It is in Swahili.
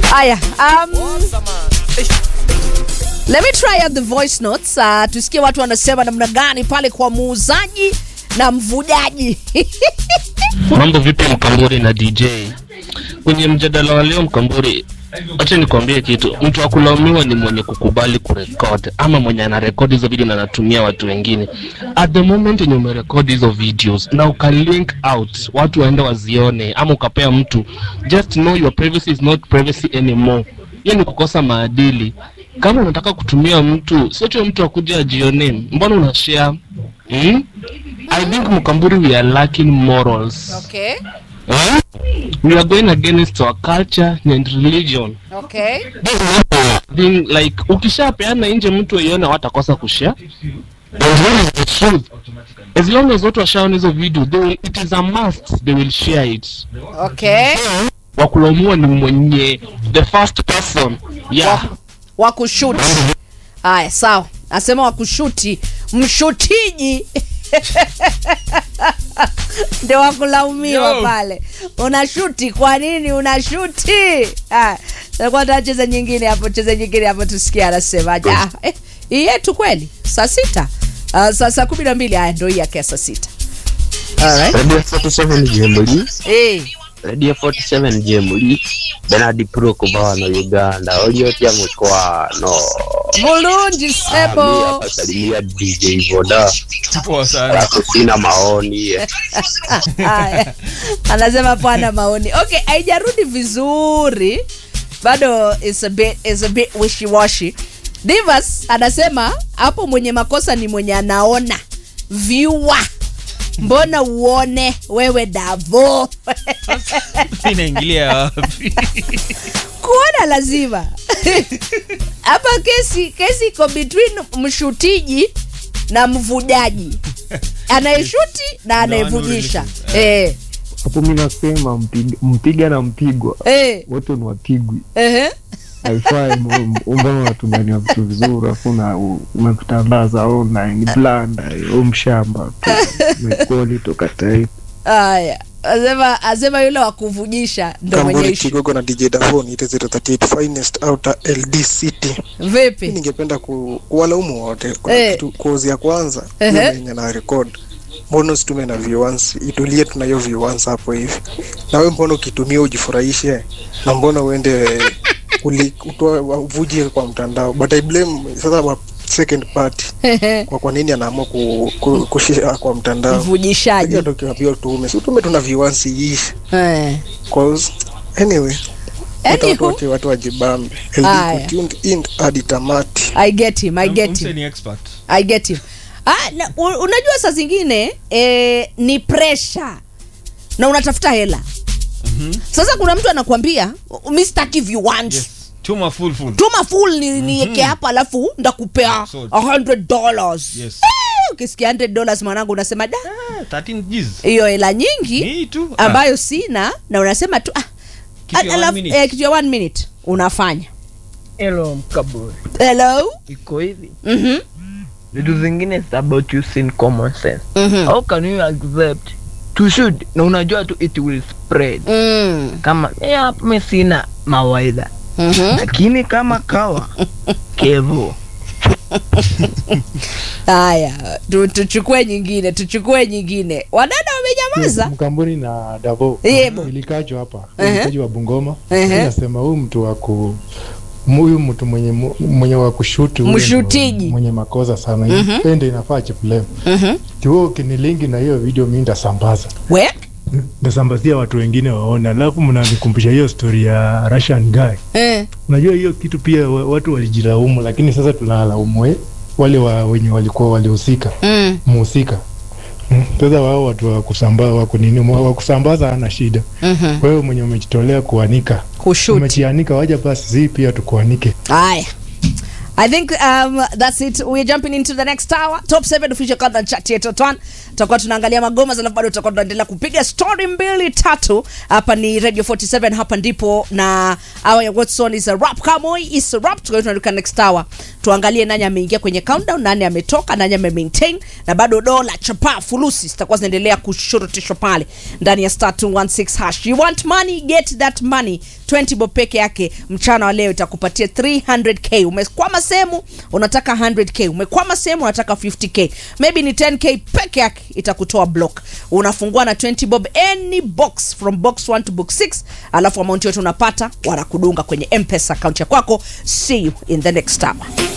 Haya, um, let me try out the voice notes uh, tusikie watu wanasema namna gani pale kwa muuzaji na mvujaji Mambo vipi Mkamburi na DJ? Kwenye mjadala wa leo Mkamburi, acha nikwambie kitu. Mtu wa kulaumiwa ni mwenye kukubali kurekod ama mwenye anarekodi hizo video na anatumia watu wengine. At the moment yenye umerekodi hizo videos na ukalink out, watu waende wazione, ama ukapea mtu, just know your privacy is not privacy anymore. Hiyo ni kukosa maadili. Kama unataka kutumia mtu, sio mtu akuja ajione, mbona una share? Hmm? I think Mkamburi we are lacking morals. okay, Huh? We are going against our culture and religion. okay. Being like ukishapeana nje mtu aione watakosa kushare. And what is the truth? As long as watu washaona hizo video, they will, it is a must they will share it. Okay. Wakulaumiwa ni mwenye the first person. Yeah. wa kushuti haya sawa nasema wa kushuti mshutiji ndio wakulaumiwa Yo. pale unashuti kwa nini unashuti Haya, takuwa tacheza nyingine hapo cheza nyingine hapo tusikie anasemaje ah, eh, hii yetu kweli saa sita uh, saa saa kumi na mbili haya ndo hii yake ya saa sita Alright. Radio 47 Jemuli, Eh, Radio 47 Jemuli, Benadi Pro kuva wano Uganda, oliotya mukwano. bulungi Ami sebo akasalimia DJ Voda, Poa sana. alafu sina maoni. Haya. anasema pana maoni okay haijarudi vizuri bado is a bit, is a bit wishy washy divas anasema hapo mwenye makosa ni mwenye anaona viewer mbona uone wewe davo Inaingilia wapi? kuona lazima hapa kesi kesi iko between mshutiji na mvujaji anayeshuti na anayevujisha eh, hapo mi nasema mpiga, mpiga na mpigwa eh, wote ni wapigwi ehe. haifai mbona unatumania vitu vizuri afu na u- umevitandaza online blanda u mshamba mekoli toka taifa Haya, asema asema yule wa kuvujisha ndo mwenye Kamburi ishu. Kigogo na DJ Davon it is 038 finest outer LD City. Mi Vipi? ningependa ku, kuwalaumu wote kwa Eh. kitu kozi ya kwanza Ehe. yule mwenye na record. Mbona usitume na viewers? Itulie tuna hiyo viewers hapo hivi. Na wewe mbona ukitumia ujifurahishe? Na mbona uende uli- utoe uvuje kwa mtandao? But I blame sasa wa second party kwa kwa nini anaamua ku, ku, kushare kwa mtandao. Mvujishaji. Hiyo ndio kiambia tuume. Si utume tuna viewers iishe. Eh. Cause anyway watu Anywho, wote watu wajibambe Aya. LD tuned in hadi tamati I get him, I get Mse him. ni expert. I get him. Ah, na, u- unajua saa zingine eh, ni pressure na unatafuta hela sasa kuna mtu anakuambia mi sitaki viwanja Yes. Tuma full full. tuma full ni, nieke hapa alafu ndakupea Sold. 100 dollars Yes. Eh, ukisikia 100 dollars mwanangu unasema da Ah, 13 Gs. hiyo hela nyingi Ni tu. Ah, ambayo sina na unasema tu ah, Kitu ya one alafu- minute. eh, kitu ya one minute unafanya Hello mkaburi, hello iko hivi Mhm, vitu zingine it's about using common sense. mhm, How can you accept to shoot na unajua tu it will spread mm, kama eh, hapa mimi sina mawaidha mhm. lakini kama kawa kevo haya tu- tuchukue nyingine tuchukue nyingine wadada wamenyamaza mkambuni na davo Yebo. ilikachwa hapa Ehe. ilikaji wa bungoma Ehe. nasema huyu mtu wa ku huyu mtu mwenye mu- mwenye wa kushuti huyo ndo Mshutiji. mwenye makosa sana mm ende inafaa chipulem Mhm. kiwo ukinilingi na hiyo video mi ndasambaza we ndasambazia watu wengine waone alafu mnanikumbusha hiyo story ya russian guy eh, unajua hiyo kitu pia wa- watu walijilaumu lakini sasa tunalaumu we- wale wa, wenye walikuwa walihusika mm, muhusika Mm, sasa wao watu wa kusamba wa kunini mwa- wa kusambaza hana shida mhm. wewe mwenye umejitolea kuanika kushuti umejianika waja basi zi pia tukuanike haya I think um, that's it. We're jumping into the next hour. Top 7 official countdown chat yetu Twan. Tutakuwa tunaangalia magoma alafu bado tutakuwa tunaendelea kupiga story mbili tatu. Hapa ni Radio 47 hapa ndipo na hour ya Watson is a rap Kamoi is a rap. Tukawa tunaruka next hour. Tuangalie nani ameingia kwenye countdown, nani ametoka, nani ame maintain na bado dola chapa fulusi zitakuwa zinaendelea kushurutishwa pale ndani ya star 216 hash. You want money, get that money. 20 bob peke yake mchana wa leo itakupatia 300k. Umekwama sehemu unataka 100k, umekwama sehemu unataka 50k, maybe ni 10k peke yake itakutoa block. Unafungua na 20 bob any box from box 1 to box 6, alafu amount yote unapata wanakudunga kwenye M-Pesa account ya kwako. See you in the next hour.